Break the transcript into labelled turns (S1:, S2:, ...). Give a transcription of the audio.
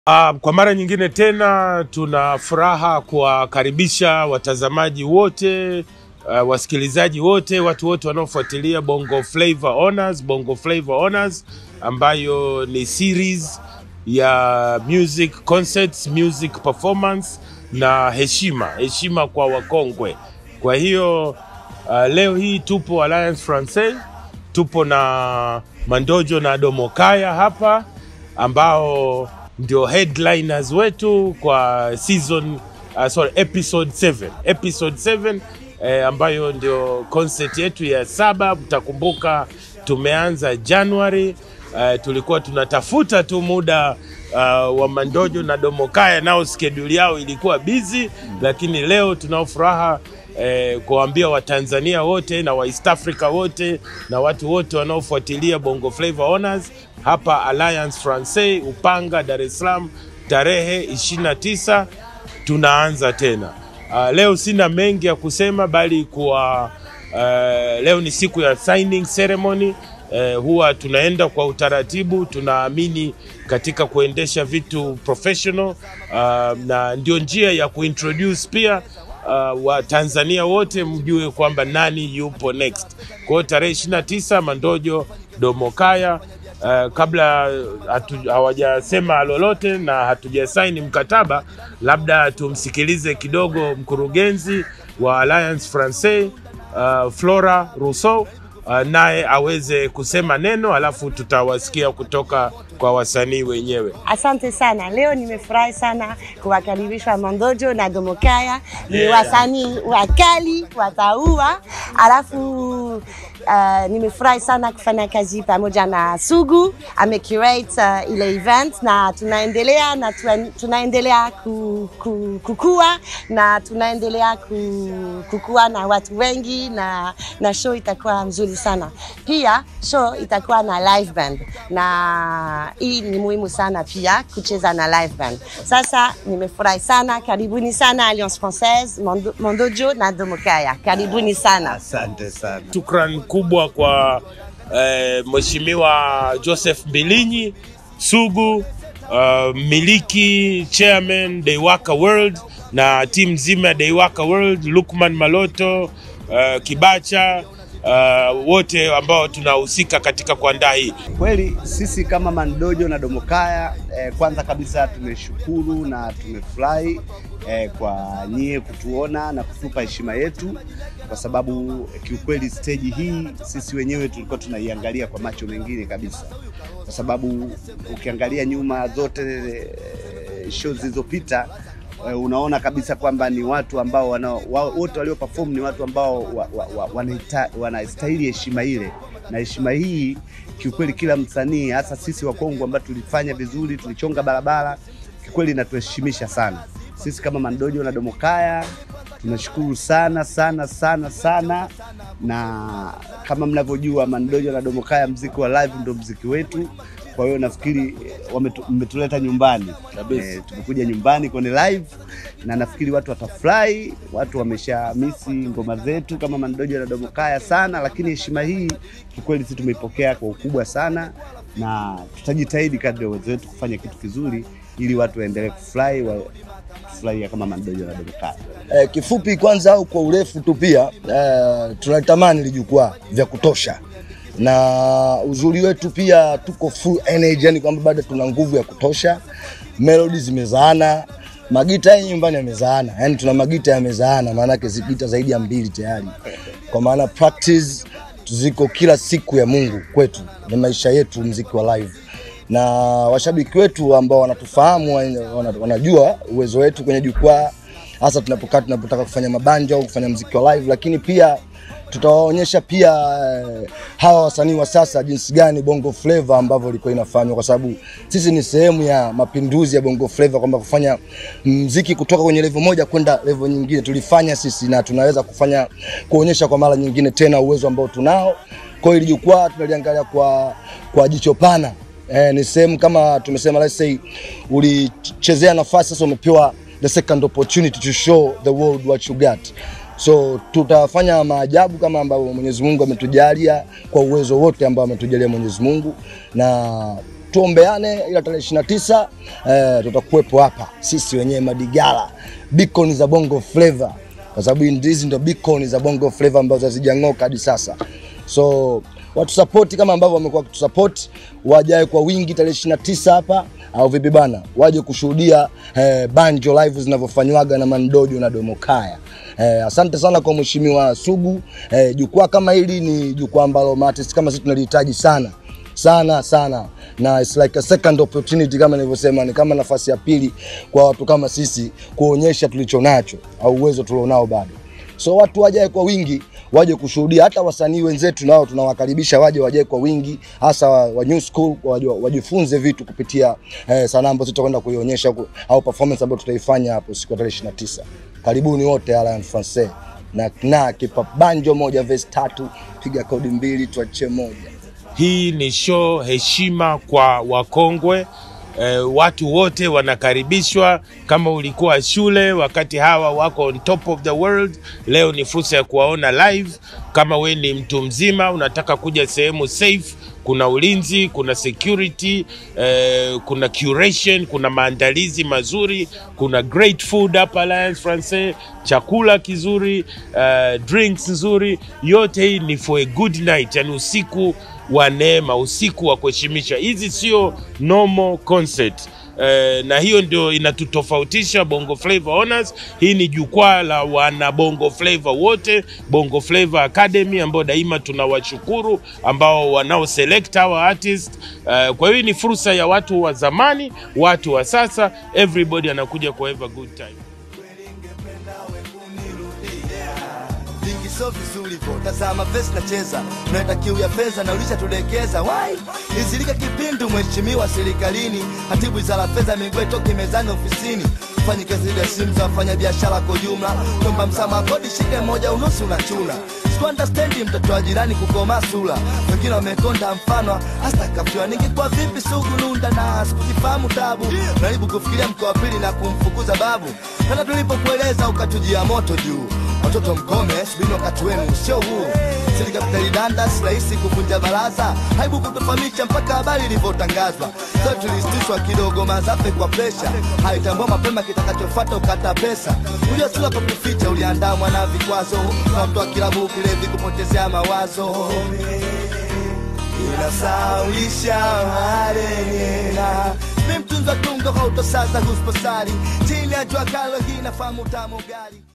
S1: Uh, kwa mara nyingine tena tuna furaha kuwakaribisha watazamaji wote uh, wasikilizaji wote, watu wote wanaofuatilia Bongo Flava Honors, Bongo Flava Honors ambayo ni series ya music concerts, music performance na heshima, heshima kwa wakongwe. Kwa hiyo uh, leo hii tupo Alliance Francaise, tupo na Mandojo na Domokaya hapa ambao ndio headliners wetu kwa season uh, sorry, episode 7 episode 7 eh, ambayo ndio concert yetu ya saba. Mtakumbuka tumeanza January. Uh, tulikuwa tunatafuta tu muda uh, wa Mandojo na Domokaya, nao schedule yao ilikuwa busy, lakini leo tunao furaha eh, kuwaambia Watanzania wote na wa East Africa wote na watu wote wanaofuatilia Bongo Flava Honors hapa Alliance Francaise Upanga, Dar es Salaam tarehe 29 tunaanza tena. Uh, leo sina mengi ya kusema bali kuwa uh, leo ni siku ya signing ceremony. Uh, huwa tunaenda kwa utaratibu, tunaamini katika kuendesha vitu professional uh, na ndio njia ya kuintroduce pia uh, Watanzania wote mjue kwamba nani yupo next. Kwa hiyo tarehe 29 Mandojo Domokaya Uh, kabla hatu, hawajasema lolote na hatujasaini mkataba, labda tumsikilize kidogo mkurugenzi wa Alliance Francaise uh, Flora Rousseau uh, naye aweze kusema neno, alafu tutawasikia kutoka kwa wasanii wenyewe.
S2: Asante sana. Leo nimefurahi sana kuwakaribisha Mandojo na Domokaya. Ni
S1: Yeah.
S2: wasanii wakali wataua, alafu uh, nimefurahi sana kufanya kazi pamoja na Sugu amecurate uh, ile event na tunaendelea na tuna- tunaendelea ku, ku, kukua na tunaendelea ku, kukua na watu wengi na, na show itakuwa nzuri sana. Pia show itakuwa na live band na hii ni muhimu sana pia kucheza na live band. Sasa nimefurahi sana, karibuni sana Alliance Francaise, Mondo- Mondojo na Domokaya, karibuni sana.
S3: Asante sana.
S1: Shukran kubwa kwa eh, Mheshimiwa Joseph Mbilinyi Sugu, uh, miliki chairman Deiwaka World na timu nzima ya Deiwaka World, Lukman Maloto, uh, Kibacha uh, wote ambao tunahusika katika kuandaa hii.
S3: Kweli sisi kama Mandojo na Domokaya eh, kwanza kabisa tumeshukuru na tumefurahi eh, kwa nyie kutuona na kutupa heshima yetu, kwa sababu eh, kiukweli stage hii sisi wenyewe tulikuwa tunaiangalia kwa macho mengine kabisa, kwa sababu ukiangalia nyuma zote eh, show zilizopita eh, unaona kabisa kwamba ni watu ambao wana, wa, wote walio perform ni watu ambao wa, wa, wa, wanaita- wanastahili heshima ile na heshima hii kiukweli, kila msanii hasa sisi Wakongo ambao tulifanya vizuri, tulichonga barabara, kiukweli inatuheshimisha sana. Sisi kama Mandojo na Domokaya tunashukuru sana sana sana sana, na kama mnavyojua Mandojo na Domokaya, mziki wa live ndio mziki wetu. Kwa hiyo nafikiri wametu- mmetuleta nyumbani
S1: Kabisa.
S3: Eh, tumekuja nyumbani kwenye live na nafikiri watu watafurahi. Watu wamesha misi ngoma zetu kama Mandojo na Domokaya sana, lakini heshima hii kikweli sisi tumeipokea kwa ukubwa sana, na tutajitahidi kadri ya uwezo wetu kufanya kitu kizuri ili watu waendelee kufurahi wa kufurahia kama Mandojo na Domokaya.
S4: Eh, kifupi kwanza au kwa urefu tu pia eh, tunalitamani lijukwaa vya kutosha na uzuri wetu pia tuko full energy, yani kwamba bado tuna nguvu ya kutosha. Melody zimezaana, magita hii nyumbani yamezaana, yani tuna magita yamezaana, maana yake zipita zaidi ya mbili tayari, kwa maana practice ziko kila siku ya Mungu kwetu, ni maisha yetu, mziki wa live na washabiki wetu ambao wanatufahamu wana- wanajua uwezo wetu kwenye jukwaa, hasa tunapokaa tunapotaka kufanya mabanja au kufanya mziki wa live, lakini pia tutawaonyesha pia eh, hawa wasanii wa sasa jinsi gani Bongo Flava ambavyo ilikuwa inafanywa, kwa sababu sisi ni sehemu ya mapinduzi ya Bongo Flava, kwamba kufanya mziki kutoka kwenye level moja kwenda level nyingine tulifanya sisi, na tunaweza kufanya kuonyesha kwa mara nyingine tena uwezo ambao tunao. Kwa hiyo hili jukwaa tunaliangalia kwa, kwa jicho pana eh, ni sehemu kama tumesema, let's say ulichezea nafasi sasa, umepewa the second opportunity to show the world what you got. So tutafanya maajabu kama ambavyo Mwenyezi Mungu ametujalia kwa uwezo wote ambao ametujalia Mwenyezi Mungu, na tuombeane, ila tarehe ishirini na tisa eh, tutakuwepo hapa sisi wenyewe Madigala, beacon za Bongo Flava, kwa sababu hizi ndo beacon za Bongo Flava ambazo hazijang'oka hadi sasa so watusapoti kama ambavyo wamekuwa wakitusupport, wajae kwa wingi tarehe ishirini na tisa hapa au vipi bana, waje kushuhudia eh, banjo live zinavyofanywaga na Mandojo na Domokaya. Eh, asante sana kwa mheshimiwa Sugu. Eh, jukwaa kama hili ni jukwaa ambalo maartist kama sisi tunalihitaji sana sana sana na it's like a second opportunity kama nilivyosema, ni kama nafasi ya pili kwa watu kama sisi kuonyesha tulicho nacho au uwezo tulionao bado. So watu wajae kwa wingi waje kushuhudia, hata wasanii wenzetu nao tunawakaribisha waje wajae kwa wingi, hasa wa, wa new school waje, wajifunze vitu kupitia eh, sanaa ambazo tutakwenda kuionyesha huku, au performance ambayo tutaifanya hapo siku ya tarehe 29. Karibuni wote Alliance Francaise na na kipa banjo moja verse tatu, piga kodi mbili tuachie moja.
S1: Hii ni show heshima kwa wakongwe. E, watu wote wanakaribishwa. Kama ulikuwa shule wakati hawa wako on top of the world, leo ni fursa ya kuwaona live. Kama we ni mtu mzima unataka kuja sehemu safe, kuna ulinzi, kuna security, eh, kuna curation, kuna maandalizi mazuri, kuna great food hapa Alliance Francaise, chakula kizuri, eh, drinks nzuri. Yote hii ni for a good night, yani usiku wa neema, usiku wa kuheshimisha. Hizi sio normal concert. Eh, na hiyo ndio inatutofautisha Bongo Flava Honors. Hii ni jukwaa la wana Bongo Flava wote, Bongo Flava Academy ambao daima tunawashukuru ambao wanao select our artist. Eh, kwa hiyo ni fursa ya watu wa zamani, watu wa sasa, everybody anakuja ku have a good time.
S5: vingi sio vizuri vo tazama vesi nacheza tunaenda kiu ya fedha na ulishatudekeza wai izilika kipindu mheshimiwa serikalini hatibu wizara fedha miguu toke mezani ofisini fanyi kazi ya simu za wafanya biashara kwa jumla kwamba msamaha kodi shike moja unusu unachuna sikuandastendi mtoto wa jirani kukoma sura wengine wamekonda mfano hasta kafiwa ningekuwa vipi sugu nunda na sikujifahamu tabu naribu kufikiria mkoa wa pili na kumfukuza babu hata tulipokueleza ukatujia moto juu watoto mkome subini wakati wenu sio huu serikali danda si rahisi kuvunja baraza haibu kutofahamisha mpaka habari ilivyotangazwa so tulisitishwa kidogo mazafe kwa presha haitambua mapema kitakachofuata ukata pesa ujua sura kwa kuficha uliandamwa na vikwazo na mtu wa kilabu kilevi kupotezea mawazo inasaulisha marenena mi mtunza tungo hautosaza husposari chini ya jua kalo hii nafahamu tamu gari